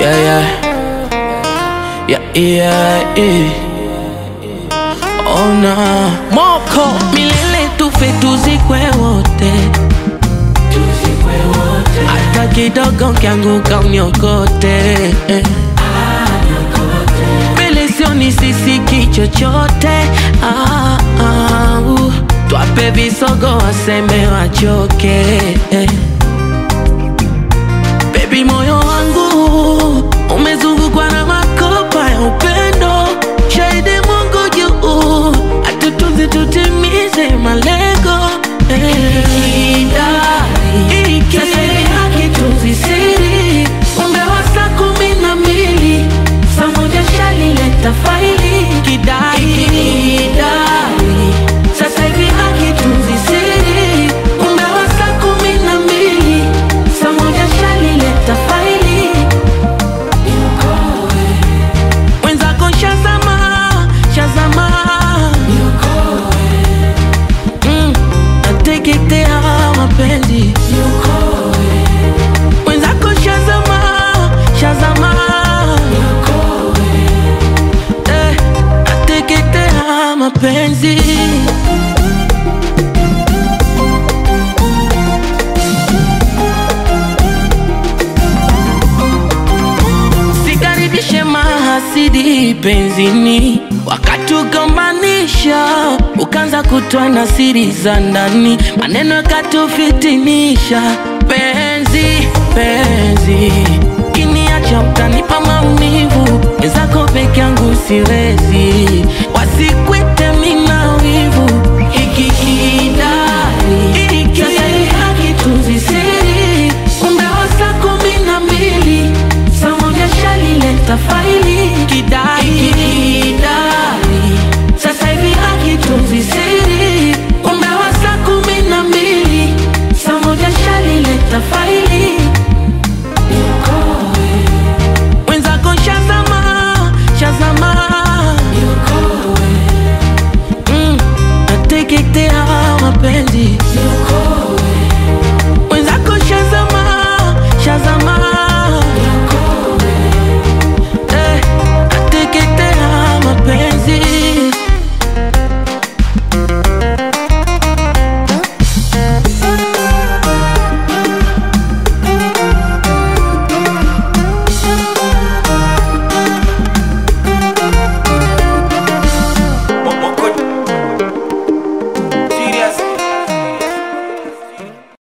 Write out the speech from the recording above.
Yeah, yeah. Yeah, yeah, yeah. Oh, nah. Moko milele tufe tuzikwe wote hata kidogo kianguka uniokote eh. mbele sioni sisiki chochote ah, ah, uh. twape visogo waseme wachoke eh. Baby, moyo wangu umezungukwa na makopa ya upendo, shahidi Mungu juu, atutunze tutimize malengo eh. Sasa hivi hakitunzi siri, umbe wa saa kumi na mbili saa moja shalileta faili kidai kidai. Sasa hivi hakitunzi siri, umbe wa saa kumi na mbili saa moja shalileta faili mwenzako shazama shazama mm, nateketea mapenzi mwenzako shazama shazama eh, nateketea mapenzi sikaribishe mahasidi penzini wakatugombanisha ukaanza kutoa na siri za ndani maneno yakatufitinisha penzi penzi kiniacha utanipa maumivu wenzako peke yangu siwezi